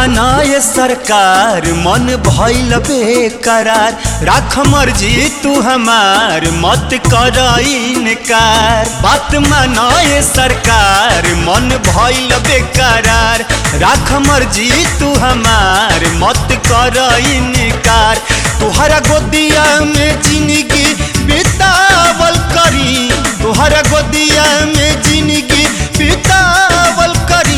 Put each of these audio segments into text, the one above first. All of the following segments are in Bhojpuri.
मानाए सरकार मन भइल बेकरार राख मर्जी तू हमार मत कर इनकार बात मानाए सरकार मन भइल बेकरार राख मर्जी तू हमार मत कर इनकार तुहरा गोदिया में जिंदगी बितावल करी तुहरा गोदिया में जिंदगी बितावल करी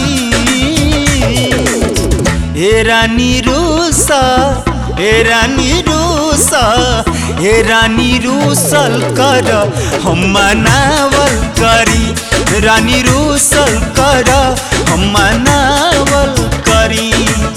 ए रानी रूसा ए रानी रूसा ए रानी रूसल कर हम मनावल करी रानी रूसल कर हम मनावल करी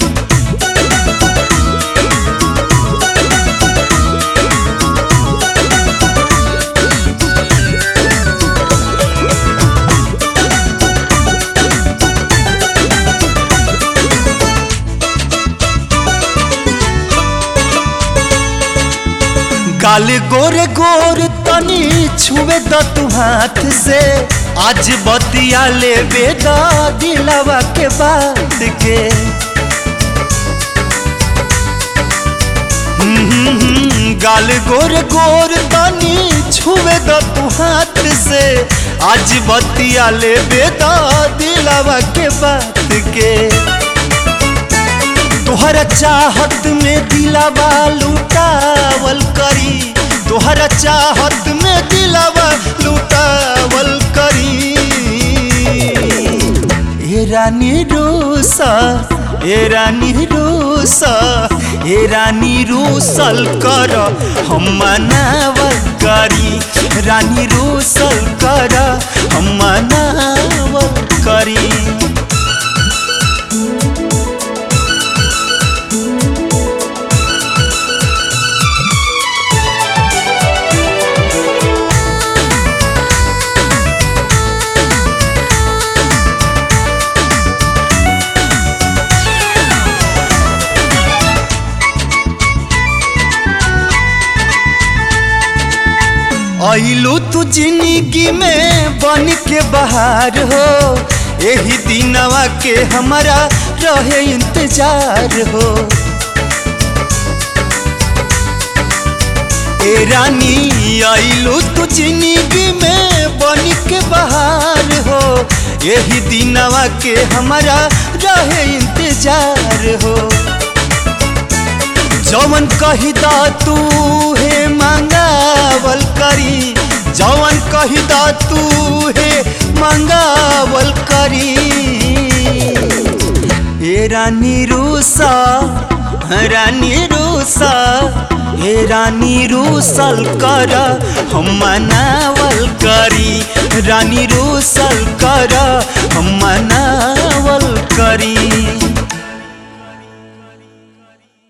गाल गोरे गोर तनी छुए द तू हाथ से आज बतिया ले बेदा दिलावा के बात के हम्म, गाल गोर गोर तनी छुए द तू हाथ से आज बतिया ले बेदा दिलावा के बात के तोहरा चाहत में दिलावा लुटावल करी तोहरा चाहत में दिलावा लुटावल करी ए रानी रूसा ए रानी रूसा ए रानी रूसल कर हम मनावल करी रानी रूसल कर हम मनावल करी अइलू तू जिंदगी में बन के बाहर हो यही दिनवा के हमारा रहे इंतजार हो ए रानी अइलू तू जिंदगी में बन के बाहर हो यही दिनवा के हमारा रहे इंतजार हो जवन कही दा तू हे मंगावल करी जवन कही दा तू हे मंगावल करी ए रानी रूसा रानी रूसा ए रानी रूसल कर हम मनावल करी रानी रूसल कर हम मनावल करी